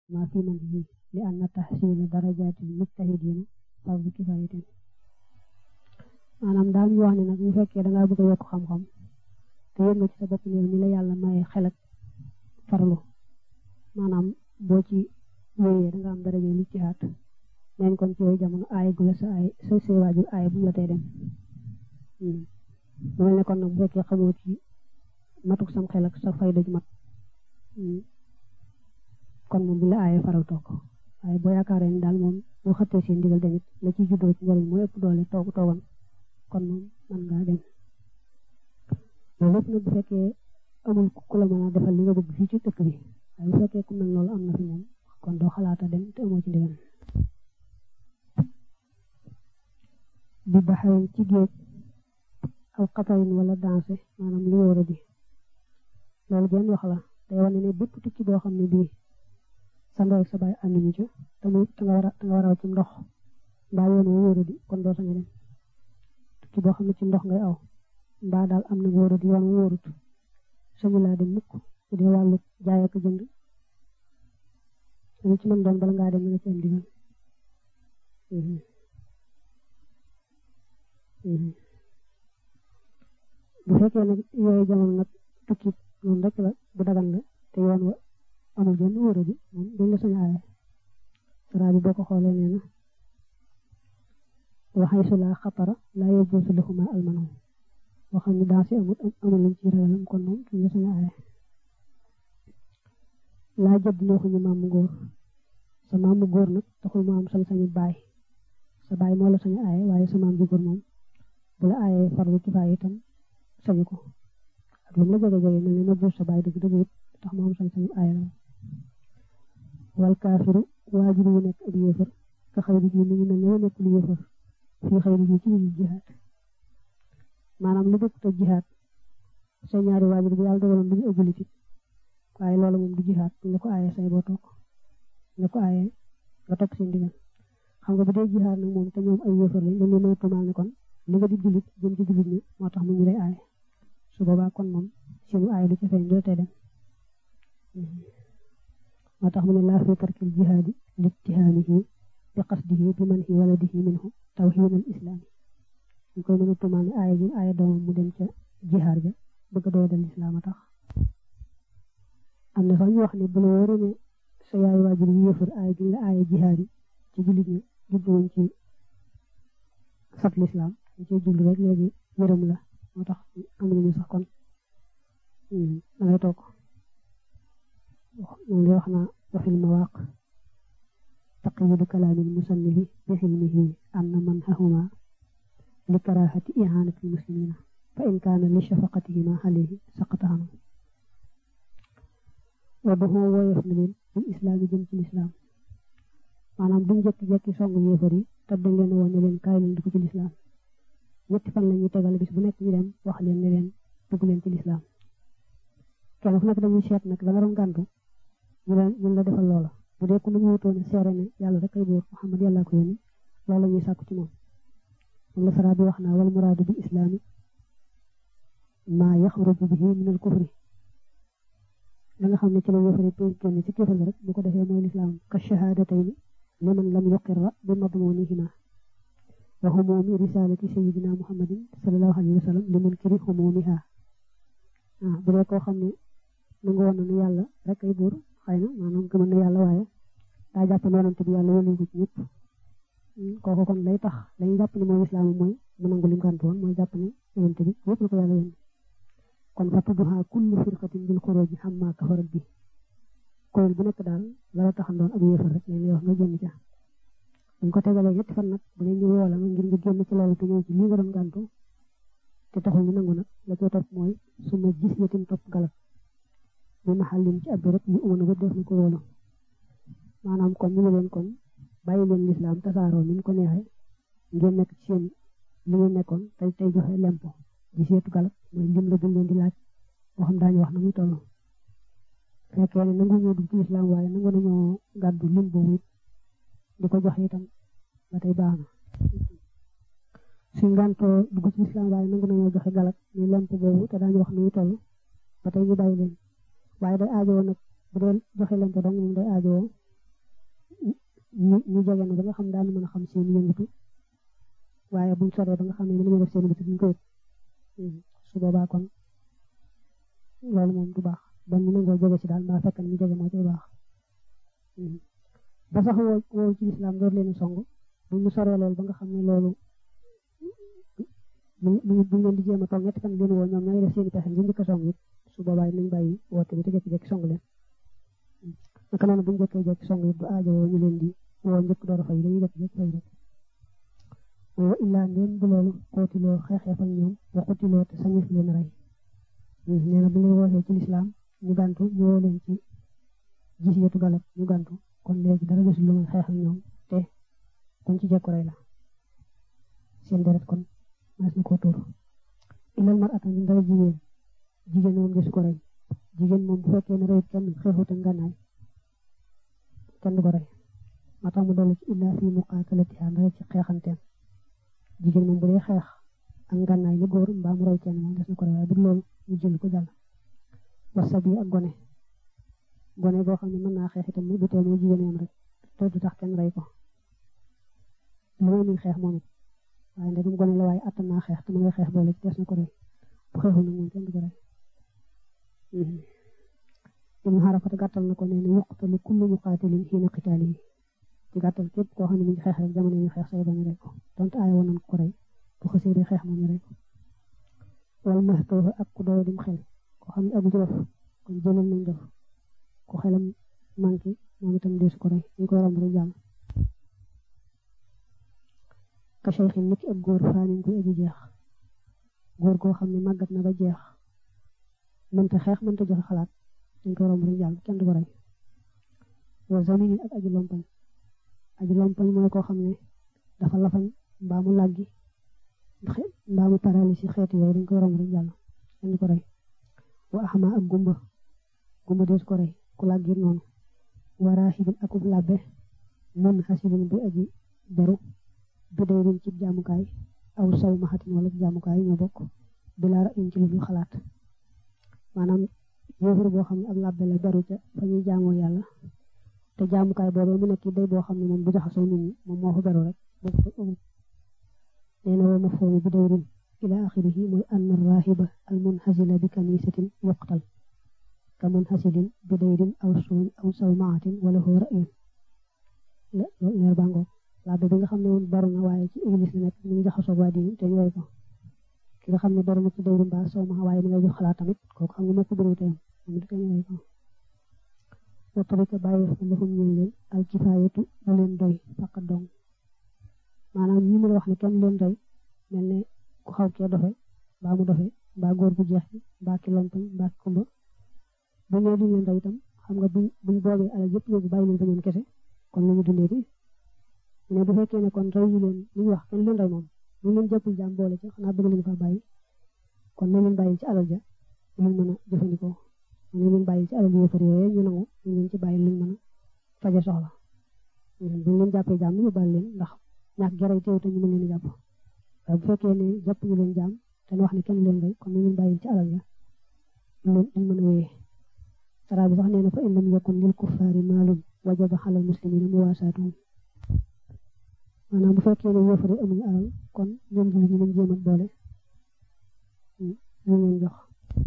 maa fi man yi li anna tahsila darajatil mujtahidina fardu kifayatin maanaam daal ñu wax ne nag bu fekkee da ngaa bëgg a yokk xam-xam te yëg nga ci sa bopp ne ni la yàlla maye xel ak farlu maanaam boo ci wéyee da nga am daraja li ci xaat neen kon ci yooyu jamono aay gu la sa ay sa see waajur aay bu mu la tey dem mu mel ne kon nag bu fekkee xamoo ci matuk sam xel ak sa fayda ju mat kon moom bi la aaye faral toog waaye boo yaakaaree ni daal moom boo xëttee seen ndigal tamit la ci juddoo ci njëriñ moo ëpp doole toog toogan kon moom man ngaa dem loolu lépp nag bu fekkee amul ku la mën a defal li nga bëgg fii ci dëkk bi waaye bu fekkee ku mel loolu am na fi moom kon doo xalaata dem te amoo ci ndigal bi baxarin ci géej aw xatarin wala danse maanaam li wóor a di loolu benn wax la day wane ne bépp tukki boo xam ne bii sa ndey sa baay ànduñu ci te muy te nga war a te nga war a ci ndox mbaa yoon wu wóor a di kon doo sañ a dem tukki boo xam ne ci ndox ngay aw mbaa daal am na wóor a di yoon wu wóorut sañu laa dem mukk bu dee wàllu jaay ak jënd lu ci mën doon bala ngaa dem nga ci am digal bu fekkee nag yooyu jamono nag tukki noonu rek la bu dagan la te yoon wa amul benn wóor bi moom duñ la sañ aaye sara bi boo ko xoolee nee na waxay su laa xatara laa yajuusu lahuma almanu boo xam ne daa si amul amul luñ ci ragalam kon moom duñ la sañ aaye laa jëdd neexuñu maamu góor sa maamu góor nag taxul mu am sañ-sañu baay sa baay moo la sañ aaye waaye sa maam ju góor moom bu la aayee farlu kifaaya itam sañu ko ak lu mu la jege jege mel ne ma jur sa baay dëgg dëgg it tax mu am sañ-sañu aaya la wal kaafiru waajur wu nekk ab yéefar ka xayri ji mi ngi mel ne wa nekkul yéefar fii xayri ji ci ñu jihaad maanaam lu dëkk te jihaad sa ñaari waajur bi yàlla dogaloon duñu ëgguli ci waaye loolu moom du jihaad buñ la ko aayee say boo toog la ko aayee nga topp seen digal xam nga bu dee jihaad nag moom te ñoom ay yéefar lañ dañ leen mën a tuumaal ne kon li nga di jullit jëm ci jullit ñi moo tax mu ñu lay aaye su boobaa kon moom seenu aaye du ci feeñ doo tee dem moo tax mu ne laa fi tarkil jihaadi littihaamihi bi qasdihi bi man hi waladihi minhu tawhiidal islaami ñu koy mën a tuumaal ne aaye gi aaye doomam mu dem ca jihaad ja bëgg a doodal islaam a tax am na sax ñu wax ne bu la wóoree ne sa yaay waajur yi yëfër aaye gi la aaye jihaad yi ci jullit ñi jubluwuñ ci sat lislaam dañ cee jublu rek léegi yërëm la moo tax am nañu sax kon da ngay toog moom lay wax naa waxil mawaaq taqyidu kalaamil musannifi bi xilmihi anna man hahuma li karaahati ihanati muslimina fa in kaana li shafaqatihima alayhi saqata anhu wa doxoo woyof na leen bil islaam yi jëm ci lislaam maanaam duñ jekki-jekki songu yéefar yi te dañ leen woon ne leen kaay leen dugg ci lislaam ñetti fan la ñuy tegal bis bu nekk ñu dem wax leen ne leen dugg leen ci lislaam kenn fu nekk dañuy seet nag la nga doon gàntu ñu leen ñu la defal loola bu dee ku ñu wutoon seere ne yàlla rek ay buur Muhammad yàlla ko yónni loolu la ñuy sàkku ci moom moom la sara bi wax naa wal muraadu bil islaami maa yaxruju bihi min al kufri la nga xam ne ci la yëfari pour génn ci kéefal rek bu ko defee mooy lislaam ka shahaadatayni liman lam yuqirra bi madmunihima wa humumi risalati sayidina muhammadin sallallahu alayhi wa sallam li munkiri humumiha ah bu dee koo xam ne nangu woon na ne yàlla rek ay buur xëy na maanaam gëmën na yàlla waaye daa jàpp ne yonante bi yàlla yónni ko ci ñëpp kooku kon lay tax dañuy jàpp ne mooy lislaam mooy mu nangu li mu gàntu woon mooy jàpp ne yonante bi ñëpp la ko yàlla yónni kon fa tudduha kullu firqatin bil xuruji xamma kafarat bi kuréel bu nekk daal la la taxandoon ab yéefar rek lañ lay wax nga génn ca buñ ko tegalee ñetti fan nag bu leen ñu woo la ngir nga génn ci loolu te ñëw ci lii nga doon gàntu te taxul ñu nangu nag la cay topp mooy suma gis yatin topp galak bi maxallin ci ab béréb yu umana ba def na ko wóolu maanaam kon ñu ne leen kon bàyyi leen lislaam tasaaroo ni mu ko neexee ngeen nekk ci seen li ngeen nekkoon tey tey joxe lempo gis yetu galak mooy lim la duñ leen di laaj boo xam daañu wax na muy toll fekkee ne nangu ñoo dugg ci lislaam waaye nangu nañoo gàddu lim boobu it di ko joxe itam ba tey baax na suñ gàntoo dugg ci lislaam waaye nangu nañoo joxe galak muy lemp boobu te daañu wax na muy toll ba tey ñu bàyyi leen waaye day aajowoo nag bu dee joxe lemp dong moom day aajowoo ñu ñu jege na ba nga xam daanu mën a xam seen yëngatu waaye buñ soree ba nga xam ne mën nañu def seen yëngatu duñ ko yëg su boobaa kon loolu moom du baax ba ñu nangoo jege ci daal mbaa fekk na ñu jege moo cay baax ba sax woo woo ci lislaam door leen song bu ñu soree loolu ba nga xam ne loolu bu bu leen di jéem a toog ñetti fan leen woo ñoom ñooy def seen i pexe ngir njëkk a song it su boobaa nañ bàyyi woote bi te jékki-jékki song leen naka noonu bu ñu jékkee jékki song it du aajo woo ñu leen di woo njëkk door a fay dañuy jékki-jékki fay rek wa illaa ndéem bu loolu xootiloo xeexeef ak ñoom wa xutiloo te sañeef leen rey nee na bu leen wootee ci lislaam ñu gàntu ñu woo leen ci gis yetu galab ñu gàntu kon léegi dara desul lu muy xeex ak ñoom te kuñ ci jekku rey la seen deret kon mas na koo tuur ilal mar atan dara jigéen jigéen moom desu ko rey jigéen moom bu fekkee ne reyut kenn xeexut ak ngànnaay kenn du ko rey moo tax mu dolli ci illaa fi muqaatalatiha dara ci xeexanteem jigéen moom bu dee xeex ak ngànnaay li góor mbaa mu rey kenn moom des na ko rey waaye bu loolu ñu jël ko jàll wasa bi ak gone gone boo xam ne mën naa xeex itam du tee mooy jigéen yam rek te du tax kenn rey ko lu may muy xeex moom it waaye ndegam gone la waaye attan naa xeex te mu ngay xeex boole ci des na ko rey bu xeexul nag moom kenn du ko rey ibnu xarafata gàttal na ko nee na yuqtalu kullu muqaatilin xiina qitaalihi ci gàttal képp koo xam ne mu ngi xeex rek jamono yi xeex say bañ rey ko donte aaya woon nañ ko rey bu xasee di xeex moom ñu rey ko wala maxtoofa ak ku doy dim xel koo xam ne abu ci dof kon jëlal nañ dof ku xelam manqué moom itam deesu ko rey ñu koy romb rek jàll ka cheikhin nit ak góor faanin koy aji jeex góor goo xam ne màggat na ba jeex mënta xeex mënta joxe xalaat dañ koy romb rek jàll kenn du ko rey wa zaminin ak aji lompañ aji lompañ mooy koo xam ne dafa lafañ mbaa mu làggi mbaa mu paralysie xeetu yooyu dañ koy romb rek jàll kenn du ko rey wa axma ak gumba gumba dees ko rey ku làggi noonu wa raahibin akub labbe mun xasilin bu aji beru bi day rin ci jaamukaay aw saw maxatin wala jaamukaay ñoo bokk bilaa ra in ci lu xalaat maanaam yéefar boo xam ne ab labbe la beru ca fa ñuy jaamoo yàlla te jaamukaay boobee mu nekk day boo xam ne moom bu jaxasoo nit ñi moom moo fa beru rek nee na wa mafhoomu bi dayrin ila axirihi mooy anna rahiba al munhasila bi kanisatin yuqtal ka munhasilin bi dayrin aw suun aw sawmaatin wala huwa ra'yun leer bàngoo labbe bi nga xam ne moom beru na waaye ci église la nekk mu ngi jaxasoo waa diine te ñu rey ko ki nga xam ne beru na ci dayrin ba sawma waaye mu ngay jox xalaat tamit kooku xam nga moo ko bëriw teyam moom du ñu rey ko wa tarika bàyyi fa lahum ñeel leen al kifaayatu lu leen doy faqat dong maanaam ñi mu la wax ne kenn leen doy mel ne ku xaw kee dofe mbaa mu dofe mbaa góor gu jeex bi mbaa ki lompañ mbaa ki kumba bu ñëwee duñ leen doy itam xam nga buñ buñ boobee alal yëpp yóbbu bàyyi leen fa ñoom kese kon lañu dundee di ne bu fekkee ne kon rey ñu leen li ñu wax kenn leen rey moom ñu leen jàppul jaam boole ci xanaa bëgg leen fa bàyyi kon nañ leen bàyyi ci alal ja luñ mën a jëfandikoo ñu leen bàyyi ci alal yéefar yooyu ñu nangu ñu leen ci bàyyi luñ mën a faje soxla buñ leen jàppee jaam ñu bàyyi leen ndax ñàkk geray teew te ñu mën leen a jàpp waaye bu fekkee ne jàpp ñu leen jaam te wax ne kenn leen rey kon nañ leen bàyyi ci alal ja leen luñ mën a wéyee sara bi sax nee na fa in lam yakun lil kuffaari maalun wajaba xalal muslimina muwaasaatuhum maanaam bu fekkee ne yéefar yi amuñu alal kon ñoom jullit ñi nañ jéem a boole ñu leen jox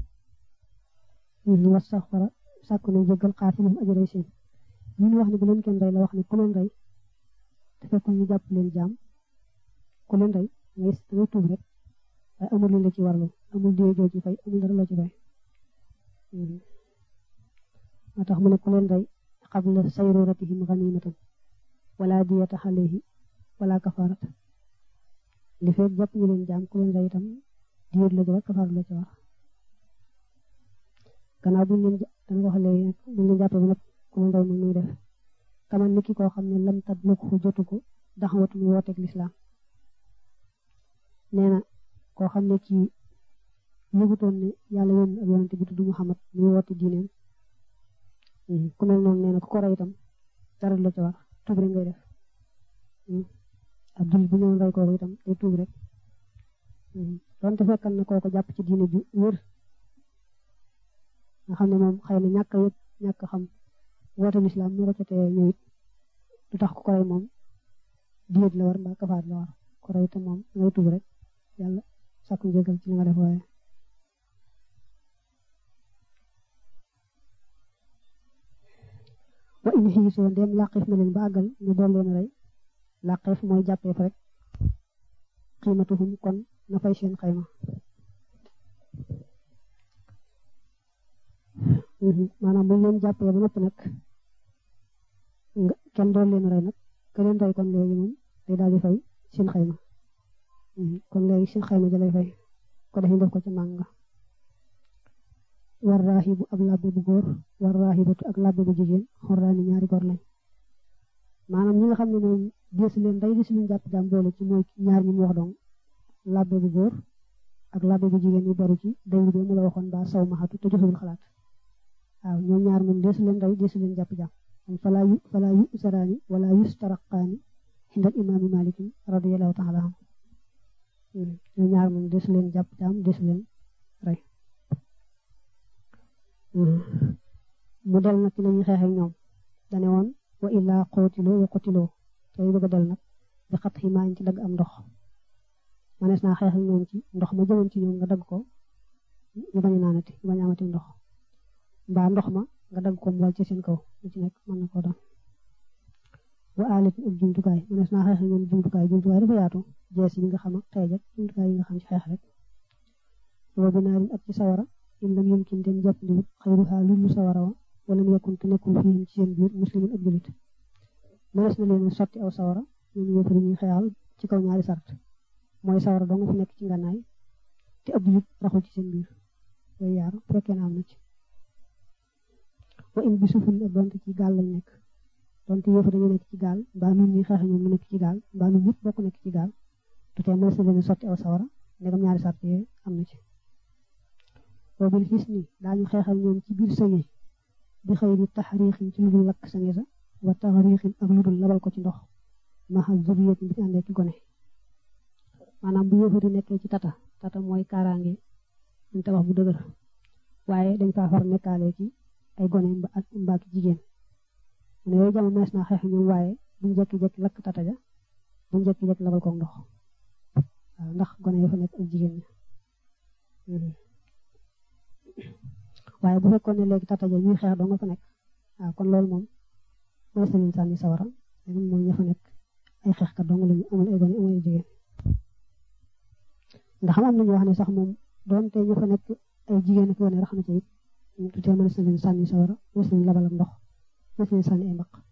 ñu was sax fara sàkku nañ jéggal xaatilum aji rey seen ñi ñu wax ne bu leen kenn rey la wax ne ku leen rey te fekkul ñu jàpp leen jaam ku leen rey ngay ngay tuub rek waaye amul leen la ci warlu amul diye joo ci fay amul dara loo ci fay moo tax mu ne ku leen rey qabla sayruratihim ganimatan wala diyata alayhi wala kafarat li fekk jàpp ñu leen jaam ku leen rey itam diyet la ci war kafarat la ci war gannaaw buñ leen dana wax léegi nag buñ leen jàppee ba nag ku leen rey moom muy def kaman niki koo xam ne lam tat lu ko jotu ko daxawatu mu wooteeg lislaam nee na koo xam ne kii yëgutoon ne yàlla yónni ak yonante bi tudd Muhammad muy woote diineem ku mel noonu nee na ku ko rey itam dara la ci war tuub rek ngay def ab dul bu ñëw rey kooku itam day tuub rek donte fekkal na kooko jàpp ci diine ju wér nga xam ne moom xëy na ñàkk a yëg ñàkk xam woote lislaam moo ko ca tee ñëw it du tax ku ko rey moom diet la war mbaa kafaat la war ku rey te moom ngay tuub rek yàlla sàkku njëgal ci li nga def waaye wa in xiisoo ndem làqeef na leen ba àggal ñu doon leen rey làqeef mooy jàppeef rek xiimatuhum kon na fay seen xayma maanaam buñ leen jàppee ba noppi nag kenn doon leen rey nag ka leen rey kon léegi moom day daal di fay seen xayma kon léegi seen xayma ja lay fay ko def ñu def ko ci mànga war raaxibu ab labbe bu góor war raaxibatu ak labbe bu jigéen xorraani ñaari góor lañ maanaam ñi nga xam ne moom deesu leen day deesu leen jàpp jaam boole ci mooy ñaar ñi mu wax dong labbe bu góor ak labbe bu jigéen yi baru ci day bi mu la waxoon ba saw maxatu te joxewul xalaat waaw ñoom ñaar moom deesu leen day deesu leen jàpp jaam falaa yu falaa yu saraani wala yustaraqaani xindal imaami malikin radiyallahu taala anhu ñoom ñaar moom deesu leen jàpp jaam deesu leen rey mu del nag ci lañuy xeex ak ñoom dane woon wa illaa qootiloo wa qotiloo tey bëgg a del nag bi xat ximaañ ci dagg am ndox manees naa xeex ak ñoom ci ndox ma jëmoon ci ñoom nga dagg ko ñu bañ a naanati ñu bañ a amati ndox mbaa ndox ma nga dagg ko mu wal ci seen kaw lu ci nekk mën na koo doon wa aalit ak jumtukaay manees naa xeex ak ñoom jumtukaay jumtukaay dafa yaatu jees yi nga xam ak xeej ak jumtukaay yi nga xam ci xeex rek wa binaarin ak ci sawara in lam yumkin dem jàpp ndiwut xayruha lu lu sawara wa wala mu yekkun te nekkul fii ci seen biir muslimun ak julit mënees na leen sotti aw sawara ñun yëpp ñuy xeexal ci kaw ñaari sart mooy sawara doo nga fi nekk ci ngànnaay te ab julit raxul ci seen biir yooyu yaar fekkee na am na ci wa in bi sufun ak donte ci gaal lañ nekk donte yëpp dañu nekk ci gaal mbaa nun ñuy xeex ñoom mu nekk ci gaal mbaa nun ñëpp bokk nekk ci gaal te tey mënees na leen sotti aw sawara ndegam ñaari sart yooyu am na ci boobil xis ni daañu xeexal ñoom ci biir sëñe bi xëy di taxariixin ci lu dul lakk sëñe sa wa taxariixin ak lu dul labal ko ci ndox maxa zuriyat bi fi àndee ki gone maanaam bu yëfari nekkee ci tata tata mooy kaaraange ñu tabax bu dëgër waaye dañ faa far nekkaale ci ay gone mbaa ki jigéen mu ne yooyu jamono mees naa xeex ñoom waaye buñ jekki-jekki lakk tata ja buñ jekki-jekki labal ko ndox waaw ndax gone yoo fa nekk ak jigéen ñi waaye bu fekkoon ne léegi tata ja ñuy xeex doo nga fa nekk waaw kon loolu moom mooy seen sànni sawara léegi moom ña fa nekk ay xeexkat dong lañu amul ay gone amul ay jigéen ndax am nañu wax ne sax moom doonte ñu fa nekk ay jigéen ak gone rax na ci it tutee mën na leen sànni sawara mën na leen labalam ndox mën na leen sànni ay mbaq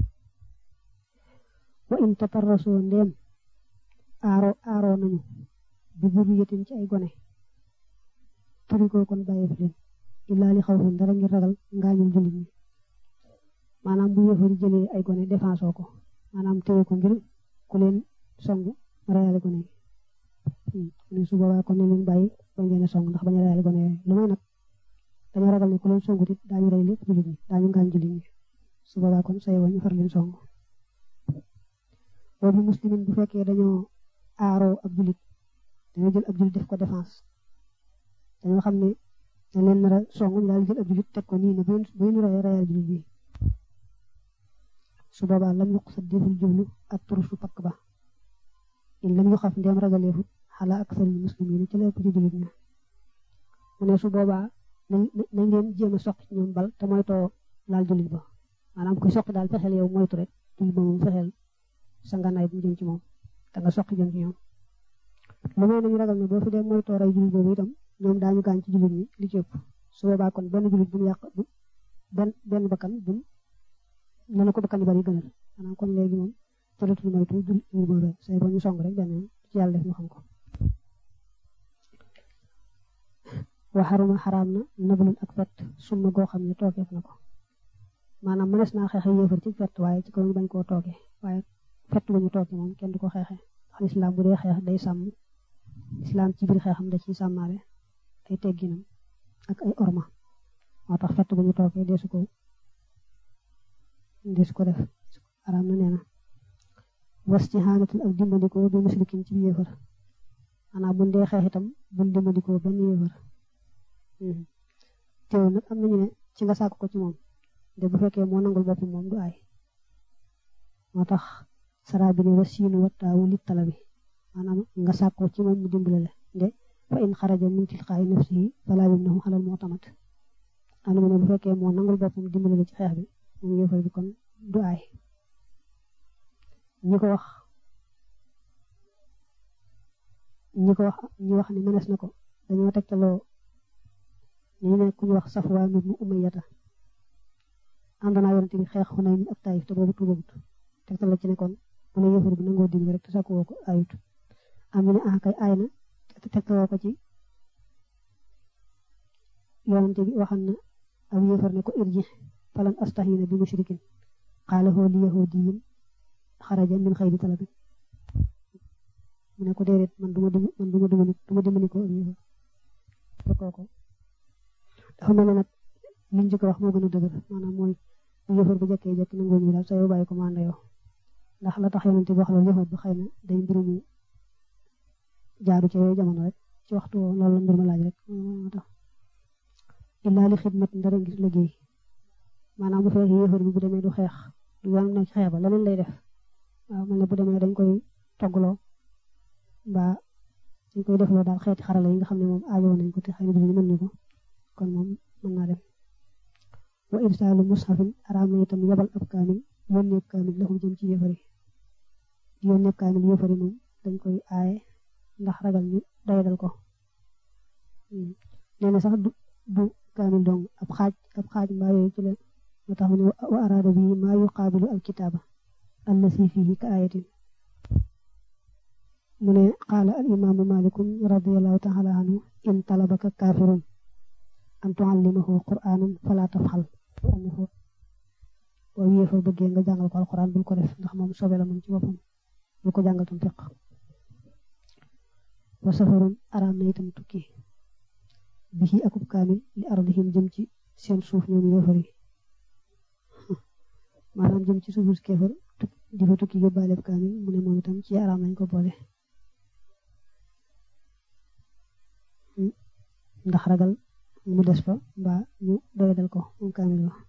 wa in tatarrasoo ndéem aaro aaroo nañu bi zurriyatin ci ay gone turi ko kon bàyyi fi leen illaa li xawfin dara ngir ragal ngaañul jullit ñi maanaam bu yëfari jëlee ay gone défense ko maanaam téye ko ngir ku leen songu rayale gone yi ni su boobaa kon ne leen bàyyi bañ leen a song ndax bañ a rayale gone yooyu lu may nag dañoo ragal ne ku leen songu it daañu rey lépp jullit ñi daañu ngaañ jullit ñi su boobaa kon say ñu far leen song boobu muslimin bu fekkee dañoo aaroo ab jullit dañoo jël ab jullit def ko défense dañoo xam ne dañ leen nar a song ñu daal jël ab jullit teg ko nii ne bu ñu rayee rayal jullit bi su boobaa lam yuq sa deful jublu ak turusu pakk ba in lam yu xaf ndeem ragaleefut xalaa ak sari muslimin ci lépp ci jullit ña mu ne su boobaa nañ leen jéem a soq ci ñoom bal te moytoo laal jullit ba maanaam kuy soq daal fexeel yow moytu rek jullit ba moom fexeel sa nganaay bu mu jëm ci moom te nga soq jëm ci ñoom lu may nañu ragal ne boo fi dee moytoo rey jullit boobu itam ñoom daañu gaañ ci jullit ñi li ci ëpp su boobaa kon benn jullit bu mu yàq benn benn bakkan bu mu ne ko bakkan yu bari gënal maanaam kon léegi moom jëlatul moytu jullit boobu say ba ñu song rek benn ci yàlla def ñu xam ko waxaruma xaraam na nabalul ak fett summa goo xam ne toogeef na ko maanaam mënees naa xeexe yéefar ci fett waaye ci kaw ñu bañ koo tooge waaye fett bu ñu tooge moom kenn du ko xeexe ndax lislaam bu dee xeex day sàmm lislaam ci biir xeexam da ciy sàmmaale ay tegginam ak ay orma moo tax fett bu ñu toogee deesu ko deesu ko def araam na nee na was ci xaanatul ak dimbandikoo bi muslikin ci yéefar maanaam buñ dee xeex itam buñ dimbandikoo benn yéefar teew nag am nañu ne ci nga sàkk ko ci moom de bu fekkee moo nangul boppam moom du aay moo tax sara bi ne wa siinu wa taawu li talabi maanaam nga sàkkoo ci moom mu dimbale la nde fa in xaraja min tilqaa'i nafsihi falaa yumnahu alal mu'tamad am na mu ne bu fekkee moo nangul boppam dimbale la ci xeex bi moom yéefar bi kon du aay ñi ko wax ñi ko wax ñi wax ni mënees na ko dañoo tegtaloo ñu ne ku ñu wax Safwaan ibnu Umayyata ànd naa yonent bi xeex Xunayn ak Taayif te boobu tuubagut tegtal la ci ne kon bu la yéefar bi nangoo dimbale rek te sakku woo ko ayut am ñu ne ah kay aay na te tegtaloo ko ci yonent bi waxan na ab yéefar ne ko irji falan astahina bi mushrikin qaala huwa li yahudiyin xaraja min xayri talabin mu ne ko déedéet man duma dim man duma dimbali duma dimbali ko ab yéefar fekkoo ko dafa mel ne nag liñ njëkk wax moo gën a dëgër maanaam mooy bu yëfar bu jëkkee jëkk nangoo ñu daal sa yow bàyyi ko manda yow ndax la tax yonente bi wax loolu yëfar bi xëy na day mbiru mu jaadu ca yooyu jamono rek ci waxtu loolu la mbir ma laaj rek moo tax illaa li xidmat ndara ngir liggéey maanaam bu fekkee yëfar bi bu demee du xeex du yoon na ci xeex ba leneen lay def waaw mel ne bu demee dañ koy toggloo mbaa dañ koy defloo daal xeeti xarala yi nga xam ne moom aajoo nañ ko te xëy na dinañ mën ñu ko kon moom mën naa dem wa irsaalu mushafin araam na itam yabal ab kaamil yónneeb kaamil laxum jëm ci yëfari yónneeb kaamil yëfari moom dañ koy aaye ndax ragal ñu doyadal ko nee na sax du du kaamil dong ab xaaj ab xaaj mbaa yooyu ci la moo tax mu ne wa araada bi maa yuqaabilu al kitaaba allasi fihi ka ayatin mu ne qaala al imaamu malikun radiallahu taala anhu in talabaka kaafirun an tuallimahu qur'anan fala tafxal annahu boo yéefar bëggee nga jàngal ko alquran bul ko def ndax moom sobe la moom ci boppam bul ko jàngal tam fiq wa safarun araam na itam tukki bihi akub kaamil li ardihim jëm ci seen suuf ñoom yéefar yi maanaam jëm ci suufu kéefar di fa tukki yóbbaaleeb kaamil mu ne moom itam ci araam nañ ko boole ndax ragal mu des fa mbaa ñu doyadal ko moom kaamil ba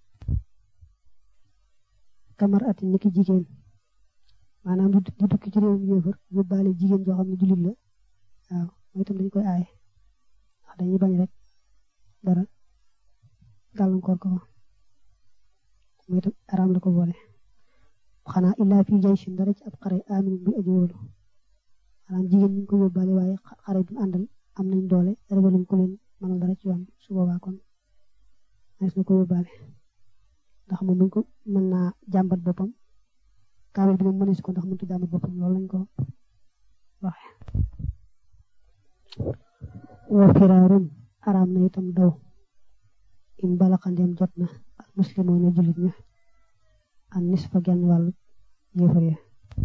kamar ati niki jigéen maanaam di tukki ci réewum yéefar yóbbaale jigéen joo xam ne jullit la waaw mooy itam dañ koy aaye ndax dañuy bañ rek dara gàllankoor ko fa mooy itam araam la ko boole xanaa illaa fi jayshin dara ci ab xare amin bi aji wóolu maanaam jigéen ñu ko yóbbaale waaye xare bi àndal am nañ doole ragaluñ ko leen mënal dara ci yoon su boobaa kon mas na ko yóbbaale ndax moom buñ ko mën naa jàmbat boppam kaamil bi moom mënees ko ndax mënut a jàmbat boppam loolu lañ ko waxe wa firaarun araam na itam daw in balaxandeem jot na al muslimoon jullit ña an nisfa genn wàllu yéefar ya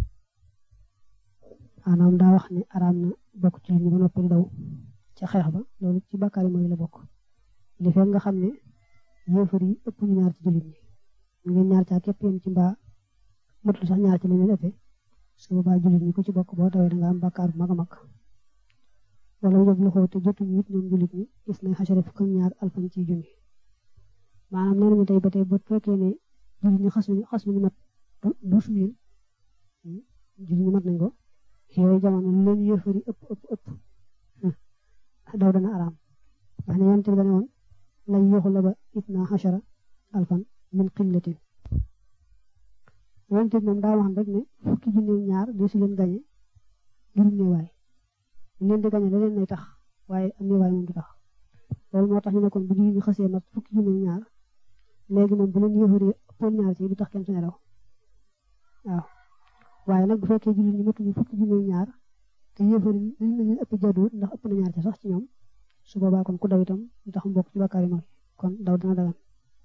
maanaam daa wax ne araam na bokk ci ñu ba noppi daw ca xeex ba loolu ci bàkkaar yi mooy la bokk li fekk nga xam ne yéefar yi ëpp ñu ñaar ci jullit ñi ñu ngeen ñaar caa képp yem ci mbaa matul sax ñaar ci li leen ëppee su boobaa jullit ñi ku ci bokk boo tawee da nga am bàkkaar bu mag a mag wala yóbbu loxo te jotuñu it ñoom jullit ñi gis nañ xasare fukk ak ñaar alfan ci junni maanaam nee nañu tey ba tey bu fekkee ne jullit ñi xas nañu xas nañu mat douze mille jullit ñi mat nañ ko yooyu jamono lu leen yéefar yi ëpp ëpp ëpp daw dana araam ndax ne yonent bi dane woon lañ yoxu la ba itna xachara alfan min qillatin yonent bi moom daa wax rek ne fukki junne ñaar di si leen gañe ngir néewaay ñu leen di gañe la leen nay tax waaye am néewaay moom du tax loolu moo tax ñu ne kon bu jullit ñi xasee mat fukki junne ñaar léegi moom bu leen yéefar yi ëppoon ñaar ci du tax kenn suñu raw waaw waaye nag bu fekkee jullit ñi matuñu fukki junne ñaar te yéefar yi li ñu ëpp jaduwut ndax ëpp na ñaar ci sax ci ñoom su boobaa kon ku daw itam ñu tax mbokk ci bakkaar yi mooy kon daw dina dagan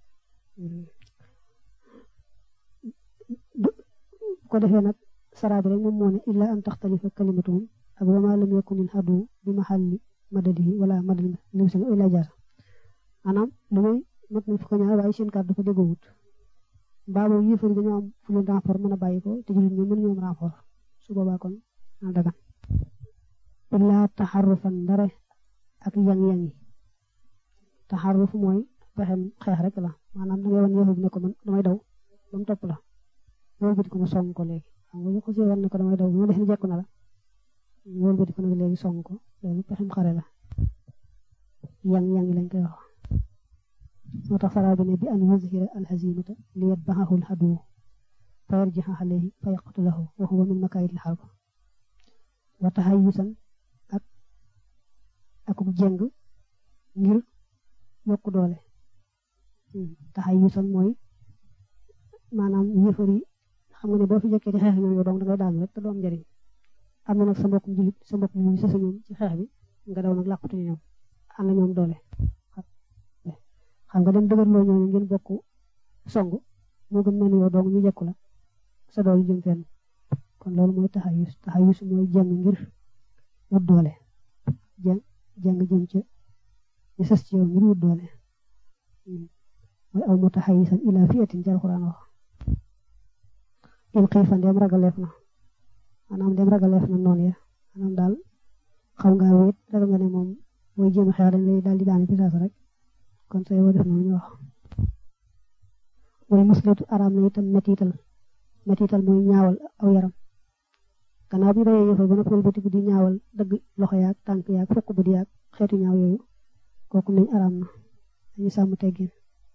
ko defee nag saraa bi rek moom moo ne illa an taxtalifa kalimatuhum ak wa ma lam yakun il hadu bi mahalli madadihi wala madal lim sanga illa jaasa maanaam lu muy mat nañ fukk ñaar waaye seen kàddu ko déggoowut mbaa boobu yéefar yi dañoo am fu leen renfort mën a bàyyi ko te jullit ñoom mën ñoom renfort su boobaa kon na dagan illaa taxarufan ndare ak yang-yangi taxaruf mooy pexem xeex rek la maanaam da ngay wan yéefar bi ne ko man damay daw ba mu topp la wëlbati ko na song ko léegi xam nga bu ko see war na ko damay daw bu ma def ni jekku na la wëlbati ko nag léegi song ko loolu pexem xare la yang yang lañ koy wax moo tax saraa bi ne bi an yuzhira alhazimata li yatbahahu alhadu fa yarjiha alayhi fa yaqtulahu wa huwa min makaayid alharb wa tahayyusan ak ak jeng ngir yokk doole tahayyusan mooy maanaam yëfar yi xam nga ne boo fi jekkee di xeex ñoom yow dong dangay daanu rek te doom njëriñ am na nag sa mbokk julit sa mbokk ñu sësa ñoom ci xeex bi nga daw nag làqatu ñoom am na ñoom doole xam nga dem dëgërloo ñooñu ngeen bokk song moo gën mel ni yow dong ñu jekku la sa doole jëm fenn kon loolu mooy taxayus taxayus mooy jàng ngir wut doole jàng jàng jëm ca ñu sës ci yow ngir wut doole mooy aw mutaxayisan ila fiatin ci alxuraan wax in xiifa ndem ragaleef na maanaam ndem ragaleef na noonu ya maanaam daal xaw ngaa wéet ragal nga ne moom mooy jéem a xeex dañ lay daal di daane pisaas rek kon sooy woo def noonu ñu wax wala muslatu araam na itam metital metital mooy ñaawal aw yaram gannaaw bi reyee yëfal ba noppi wëlbatiku di ñaawal dëgg loxo yaag tànk yaag fokk bu di yaag xeetu ñaaw yooyu kooku nañ araam na dañu sàmm teggin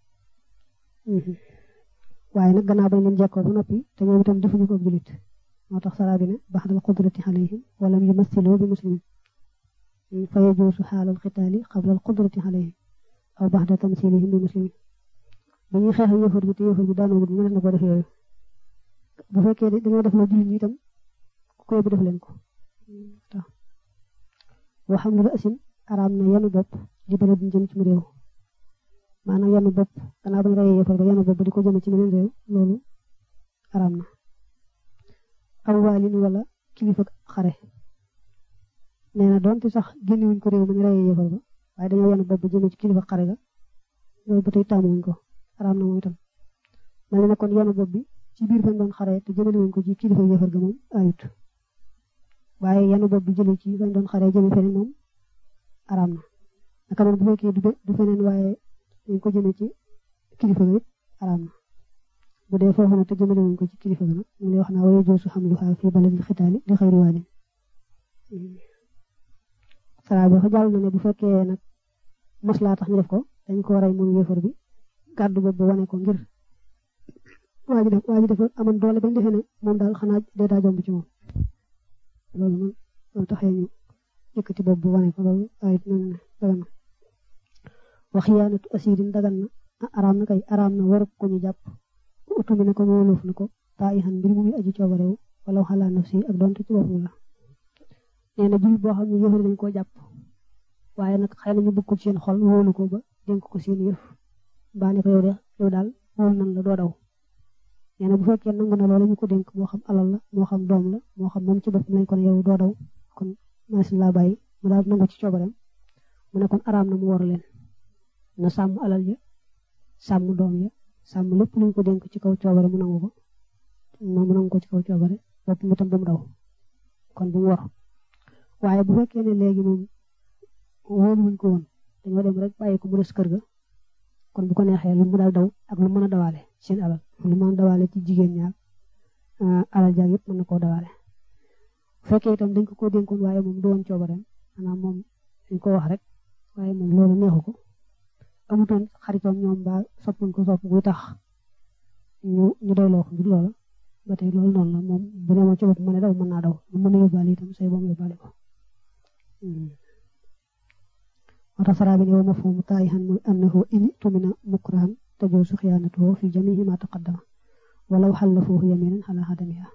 waaye nag gannaaw bañ leen jekkoo ba noppi te ñoom itam defuñu ko julit moo tax saraa bi ne baxdal qudrati alayhim walam yumassilu bi muslimin fa yajuusu xaalal xitaali xablal qudrati alayhim aw baxda tamsilihim bi muslimin ba ñuy xeex yëfar bi te yëfar bi daanoo mënees na ko def yooyu bu fekkee dañoo def la julit ñi itam ku koy bu def leen ko tax boo xam ne ba asin araam na yanu bopp di bële di jëm ci mu réew maanaam yanu bopp gannaaw bañ reyee yëfar ba yanu bopp di ko jëme ci meneen réew loolu araam na aw waalin wala kilifa xare nee na doonte sax génnewuñ ko réew ma ñu reyee yëfar ba waaye dañoo yanu bopp jëme ci kilifa xare ga loolu ba tey tàmmuwuñ ko araam na moom itam mel na kon yanu bopp bi ci biir bañ doon xare te jëmale wuñ ko ci kilifa yëfar ga moom ayut waaye yanu bopp bi jëlee ci bañ doon xare jëme feneen moom araam na naka noonu bu fekkee du feneen waaye dañ ko jëme ci kilifa ga it araam na bu dee foofu nag te jëmale wuñ ko ci kilifa ga nag mu lay wax naa waye joosu xam lu xaa fii baladil xitaali li xëyri waalin sara bi jàll na ne bu fekkee nag maslaa tax ñu def ko dañ ko rey moom yéefar bi gàddu boobu wane ko ngir waa ji def waa ji dafa amoon doole bañ defee ne moom daal xanaa dee daa jomb ci moom loolu moom loolu taxee ñu yëkkati boobu wane ko loolu ayit noonu ne dagan na wax xiyaanatu asirin dagan na araam na kay araam na waru ko ñu jàpp utumi ne ko wóoloof na ko taa ihan mbir mu muy aji coobarewu wala xalaa nafsi ak donte ci boppam la nee na jul boo xam ne yëfari dañ koo jàpp waaye nag xëy na ñu bëgg ko ci seen xol wóolu ko ba dénk ko seen yëf mbaa ne ko yow de yow daal wóolu nan la doo daw nee na bu fekkee nangu na loolu ñu ko dénk moo xam alal la moo xam doom la moo xam moom ci boppam lañ ko ne yow doo daw kon masin laa bàyyi mu daal nangu ci coobareem mu ne kon araam na mu war leen na sàmm alal ja sàmm doom ya sàmm lépp luñ ko dénk ci kaw coobare mu nangu ko mu nangu ko ci kaw coobare bopp mu tam bu mu daw kon bu mu war waaye bu fekkee ne léegi moom wóolu wuñ ko woon dañoo dem rek bàyyi ko mu des kër ga kon bu ko neexee lu mu daal daw ak lu mën a dawaale seen alal lu mën a dawaale ci jigéen ñaar alal jaag yëpp mën na koo dawaale bu fekkee itam dañ ko koo dénkoon waaye moom du woon coobareem maanaam moom dañ ko wax rek waaye moom loolu neexu ko amutoon xaritoon ñoom ba soppuñ ko sopp buy tax ñu ñu doyloo ko ngir loola ba tey loolu noonu la moom bu dee moom ci bopp mën a daw mën naa daw lu mën a yóbbaale itam say boom yóbbaale ko moo tax saraa bi ne wa mafhumu taayihan mooy annahu in tumina mukrahan tajuuzu xiyaanatuhu fi jamiihi ma taqaddama walaw xallafuhu yaminan ala hadamiha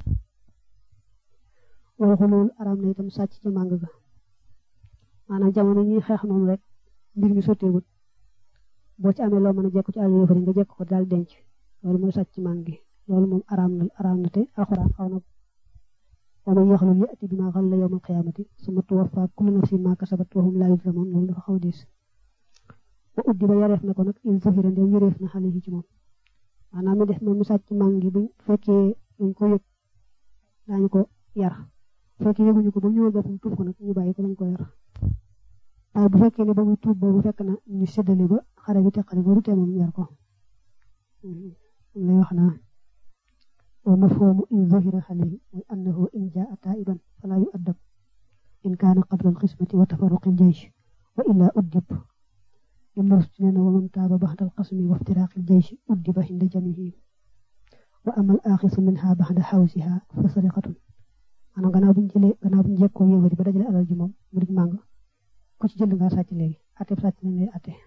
wala xulul araam na itam sàcc ci màng ga maanaam jamono ñuy xeex noonu rek mbir mi sotteegut boo ci amee loo mën a jekku ci àll yëfari nga jekk ko daal denc loolu mooy sàcc ci màng gi loolu moom araam na araam na te alxuraan xaw na wa man yaxlul ya'ti bimaa xalla yawmal qiyaamati summa tuwaffaa kullu nafsin maa kasabat wa hum laa yuzlamuun loolu dafa xaw diis wa uddi ba yareef na ko nag in zahira ndem yëreef na xale yi ci moom maanaam mi def moom mi sàcc màng gi bu fekkee dañ ko yëg daañu ko yar bu fekkee yëguñu ko ba ñëwal boppam tuub ko nag ñu bàyyi ko dañ ko yar waaye bu fekkee ne ba muy tuub boobu fekk na ñu séddale ba xare bi teqale ba du tee moom yar ko lay wax naa wa mafhumu in zuhira alayhi mooy annahu in jaa taiban fala yu'addab in kaana qabla alqismati wa tafarruqi aljaysh wa illa uddib ibn rushd nee na wa man taaba baxda alqasmi wa iftiraaqi aljaysh uddiba inda jamihi wa ama al axisu minha baxda xawsiha fa sariqatun maanaam gannaaw buñ jëlee gannaaw buñ jekkoo yëwari ba dajale alal ji moom mu di màng ku ci jënd nga sàcc léegi ate sàcc lañ lay ate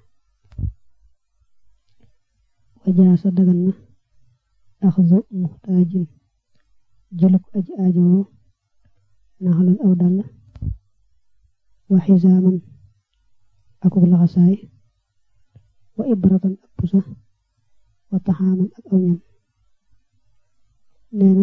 wajaasa dagan na axzu muxtaajin jëluk aji aajowoo naxalan aw dàll wa xisaaman akuk laxasaay wa ibratan ak pusa wa taxaaman ak aw ñam nee na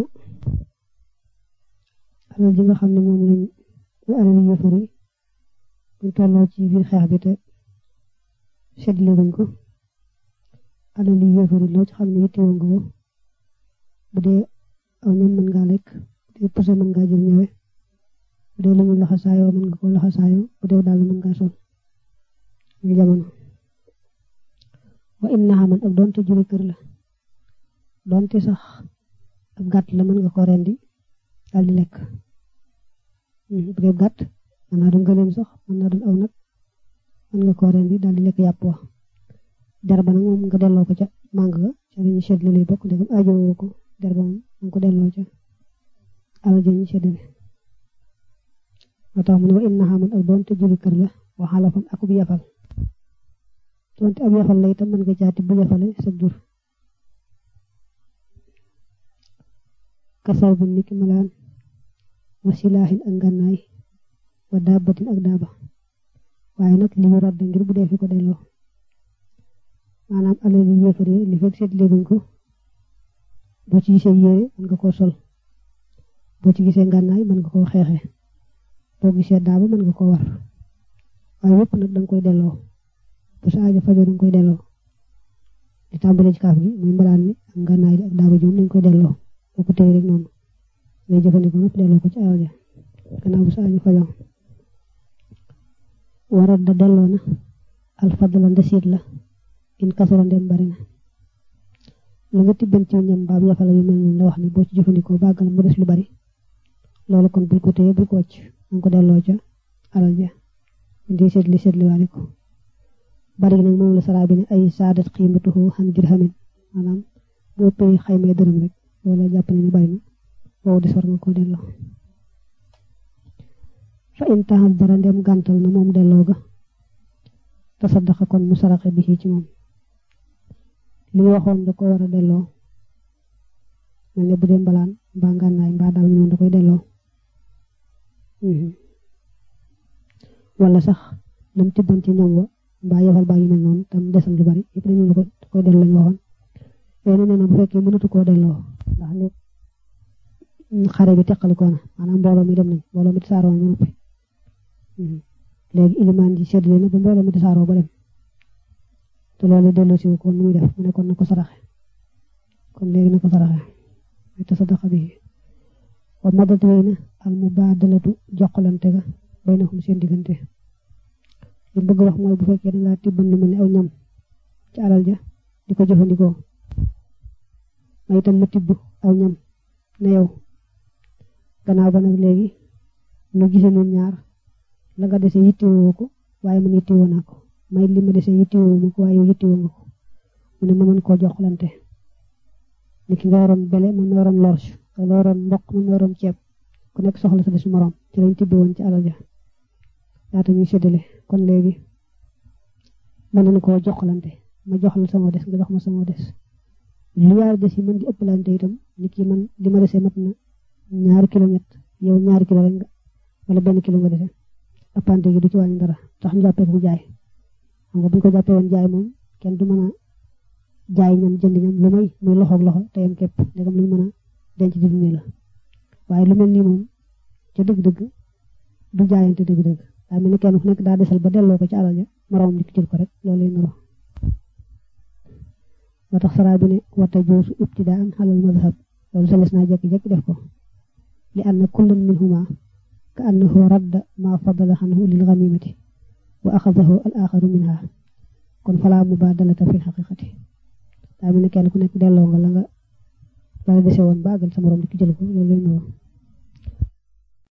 alal ji nga xam ne moom lañ alal yëfar yi buñ tolloo ci biir xeex bi te seddle bañ ko alal yi yëfar yi loo ci xam ne yittewu nga ko bu dee aw ñam mën ngaa lekk bu dee pusa mën ngaa jël ñëwe bu dee lu ñu laxasaayoo mën nga ko laxasaayoo bu dee daal mën ngaa sol ñu jamono wa inna xaman ak doonte juri kër la doonte sax ab gàtt la mën nga ko rendi daal di lekk bu dee gàtt mën naa doon gëleem sax mën naa doon aw nag mën nga ko rendi daal di lekk yàpp wa der ba nag moom nga delloo ko ca màng ga ca dañuy seetlu lay bokk ndegam aajowoo ko der ba moom nga ko delloo ca alal ja ñu seetlu moo tax mu ne wa inna xaman ak doonte juri kër la waxala fam akub yafal doonte ab yafal la itam mën nga jaati bu yafale sa jur kasaw bi niki malaan wa silaahin ak ngànnaay wa daabatin ak daaba waaye nag li ñu radd ngir bu dee fi ko delloo maanaam alal yi yéefar yi li fekk seet léeguñ ko boo ci gisee yére mën nga koo sol boo ci gisee ngànnaay mën nga koo xeexee boo gisee daaba mën nga koo war waaye yépp nag danga koy delloo bu sa aajo fajoo danga koy delloo di tàmbalee ci kaaf gi muy mbalaan mi ak ngànnaay ak daaba ji moom dañ koy delloo boo ko téye rek noonu ngay jëfandikoo nag delloo ko ci alal ja gannaaw bu sa aajo fajoo warat da delloo na alfadla ndesiit la in kasara ndem bari na la nga tibban ci ñam baab yafala yu mel noonu la wax ni boo ci jëfandikoo bàggal mu des lu bari loolu kon bul ko téye bul ko wàcc danga ko delloo ca alal ja di seetli seetli waale ko bari nag moom la saraa bi ne ay saadat xiimatuhu xan dirhamin maanaam boo pay xaymee dërëm rek loolu jàpp ne ni bari na boobu des war nga koo delloo fa in taxal dara ndem gàntal na moom delloo ga tasaddaqa kon mu saraxe bi ci moom li waxoon da ko war a delloo mel ne bu dee mbalaan mbaa ngànnaay mbaa daal ñu noonu da koy delloo wala sax lam tibban ci ñoom wa mbaa yefal baa yu mel noonu tam desal lu bari yëpp dañu ko da koy delloo lañu waxoon yooyu nee na bu fekkee mënatu koo delloo ndax li xare bi teqalikoo na maanaam mbooloo mi dem nañ mbooloo mi tasaaroo na noppi léegi ilimaan ji seddale na ba mbooloo mi tasaaroo ba dem te loolu delloo si ko nu muy def mu ne kon na ko saraxe kon léegi na ko saraxe muy tasaddaqa bi wa madat wéy na al mubaadalatu jokkalante ga bay na xum seen diggante li bëgg wax mooy bu fekkee da ngaa tibban lu mel ni aw ñam ci alal ja di ko jëfandikoo ma itam ma tibb aw ñam ne yow gannaaw ba nag léegi nu gisee ñun ñaar la nga dese yittewoo ko waaye man yittewoo naa ko may li ma dese yittewoo ma ko waaye yow yittewoo nga ko mu ne ma mën koo joxlante ni ki nga waroon bele man ma waroon lorge nga waroon mboq man ma waroon ceeb ku nekk soxla sa des morom ci lañ tibbe woon ci alal ja laata ñuy séddale kon léegi mën nañu koo joxlante ma jox la sama des nga jox ma sama des lu yaari des yi mën di ëppalante itam ni ki man li ma dese mat na ñaari kilo ñett yow ñaari kilo rek nga wala benn kilo nga dese ëppante gi du ci wàññi dara tax ñu jàppee ko jaay xam nga bu ñu ko jàppee woon jaay moom kenn du mën a jaay ñam jënd ñam lu may muy loxoog loxo te yam képp ndegam luñ mën a denc di dundee la waaye lu mel nii moom ca dëgg-dëgg du jaayante dëgg-dëgg daa mel ni kenn ku nekk daa desal ba delloo ko ci alal ja moroomam nit jël ko rek loolu lay nuroo moo tax saraa bi ne wata joosu ibtidaan xalal madhab loolu salis naa jekki-jekki def ko li anna kullan minhuma ka annahu radda ma fadala xanhu lil ganimati wa axadahu al axaru minha kon falaa mubaadalata fi xaqiqati daa mel ni kenn ku nekk delloo nga la nga la dese woon baagal sa morom di ki jël ko loolu lay nuroo